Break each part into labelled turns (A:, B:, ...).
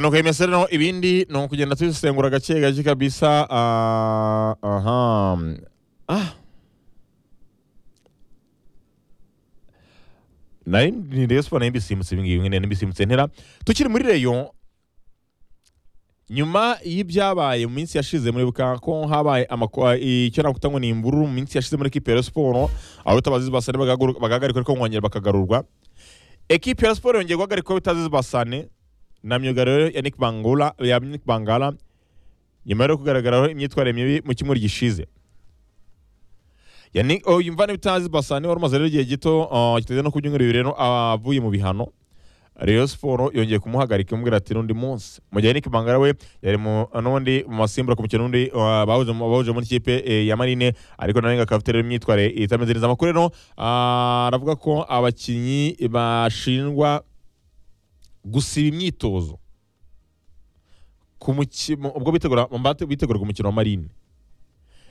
A: no kwemeza rero ibindi ni ukugenda tubisengura gake gake kabisa ah, aha ah nari ni reyo siporo nayo mbisimbutse ibi ngibi nyine nibisimutse ntera tukiri muri reyo nyuma y'ibyabaye mu minsi yashize muribuka ko habaye amakwa- icyo nakuta ngo ni imvururu mu minsi yashize muri ekipi ya Rayon siporo abatabazi basane bagagaru- bagahagarikwa ariko bongera bakagarurwa ekipi ya Rayon siporo yongeye guhagarikwa bitazizi basane na myugariro ya Nick Bangula ya Nick Bangala nyuma yo kugaragaraho imyitwarire mibi mu cyumweru gishize Yani oh yumva n'ibitazi basane wari umaze rero igihe gito ah, kitageze no ku byumweru bibiri rero avuye mu bihano Rayon Sport yongeye kumuhagarika imubwira ati n'undi munsi mu gihe Nick Bangala we yari mu n'ubundi mu masimbura ku mukino n'undi ah, bahuje mu- bahuje muri ikipe eh, ya Marine ariko nawe ngo akaba afite rero imyitwarire itameze neza amakuru rero ah, aravuga ko abakinnyi bashinjwa gusiba imyitozo ku muki- mu- ubwo bitegura mu mbate- biteguraga umukino wa marine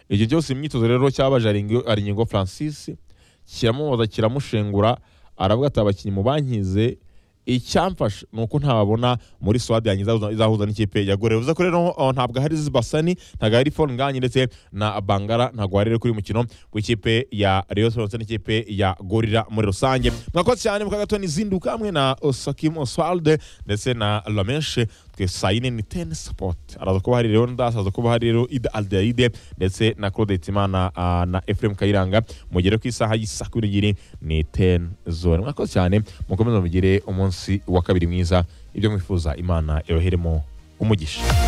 A: ibyo byose imyitozo rero cyabaje Aringo- aringingo francis kiramubaza kiramushengura aravuga ati abakinnyi mu bankize icyamfasha ni uko ntababona muri swade yanjye izahuza- izahuza n'ikipe ya gore bivuze ko rero oh, ntabwo hari zibasani ntabwo hari fone nganyi ndetse na bangara ntabwo wari rero kuri uyu mukino w'ikipe ya rayon sport ndetse n'ikipe ya gorira muri rusange mwakoze cyane mu kagato n'izinduka hamwe na osakim oswald ndese na lameshe twe saa yine ni teni sapoti araza kuba hari rero ndas araza kuba hari rero ida aldeide ndetse na claude hitimana ah, na efuremu kayiranga mugere ku isaha y'isa kumi n'ebyiri ni teni zone mwakoze cyane mukomeze mugire umunsi wa kabiri mwiza ibyo mwifuza imana iroheremo umugisha